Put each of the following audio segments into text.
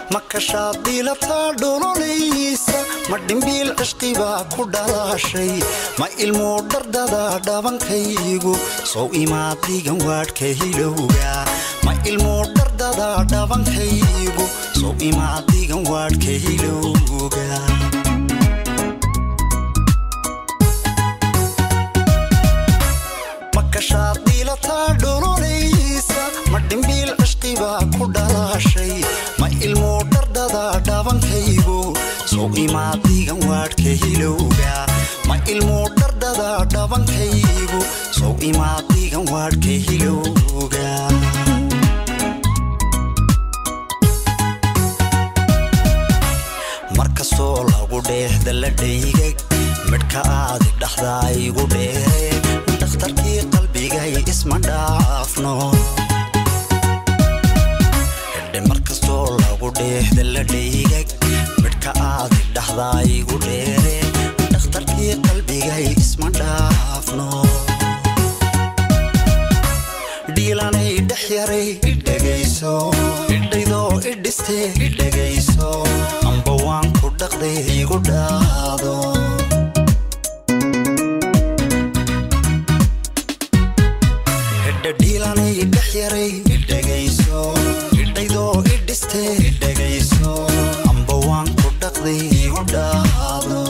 ma kashaad diilataa dholonaysa ma dhimbiil cishqibaa ku dhalaashay ma ilmuu dhardada dhabankaygu sow imaad digan waadhka hilowga ma ilmuu dhardada dhabankaygu sow imaad digan waadhka hilowga ma kashaad diilataa dholonaysa ma dhimbiil cishqibaa ku dhalaashay ma ilmuu dhardada dhabankaygu sow imaad digan waadhka hilowga ma ilmuu dhardada dhabankaygu sow imaad digan waadhka hilowga markastoo lagu dheehda la dhaygag midhka aadi dhaxdaa igu dheere dhakhtarkii qalbigay isma dhaafno hidhe markastoo lagu dheehda la dhaygag midhka aadi dhaxdaa igu dheere dhakhtarkii qalbigay isma dhaafno dhiilanay dhex yaray idhegayso idhaydoo idhistee idhegayso amba waan ku dhaqday igu dhaado idha dhiilanay dhex yaray idhegayso idhaydoo idhistee idhegayso amba waan ku dhaqday igu dhaado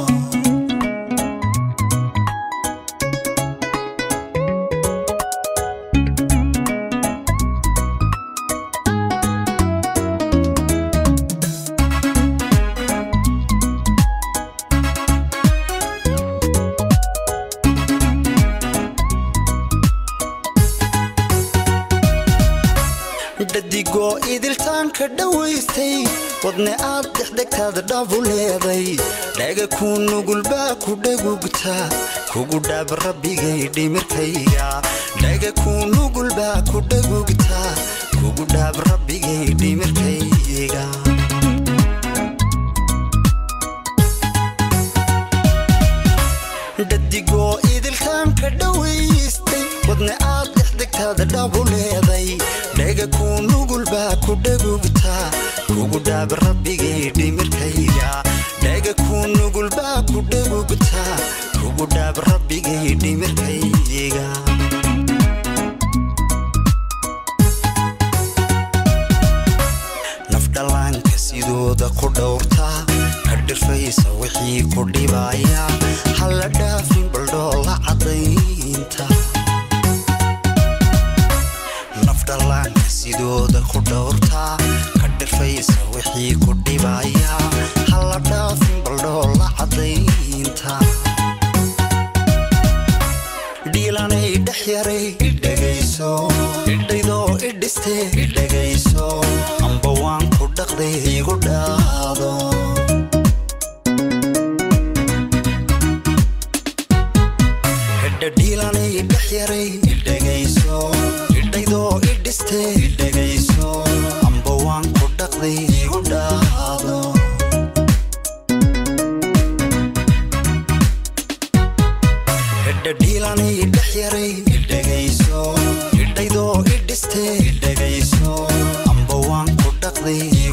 dhadigoo idiltaanka dhowaystay wadne aad dexdegtaad dhabu leeday dhaga kuu nugulbaa ku dhagugta kugu dhaab rabbigay dhimirkayga dhaga kuu nugulbaa ku dhagugta kugu dhaab rabbigay dhimirkayga dhadigoo idiltaanka dhowaystay wadne aad dexdegtaad dhabu leeday dhaga kuu nugulbaa ku dhagugta kugu dhaab rabbigay dhimirkayga dhaga kuu nugulbaa ku dhagugta kugu dhaab rabbigay dhimirkayga nafdhallaanka sidooda ku dhowrta ka dhirfaysa wixii ku dhibaya halla dhaafin baldhoola caddaynta nafdhallaanka sidooda ku dhowrta ka dhirfaysa wixii ku dhibaya halla dhaafin baldhoola caddaynta dhiilanay dhex yaray idhegayso idhaydoo idhistee idhegayso amba waan ku dhaqday igu dhaado hidha dhiilanay dhex yaray idhegayso idhaydoo idhistee idhegayso amba waan ku dhaqday igu dhaado hidha dhiilanay dhex yaray idhegayso idhaydoo idhistee idhegayso amba waan ku dhaqday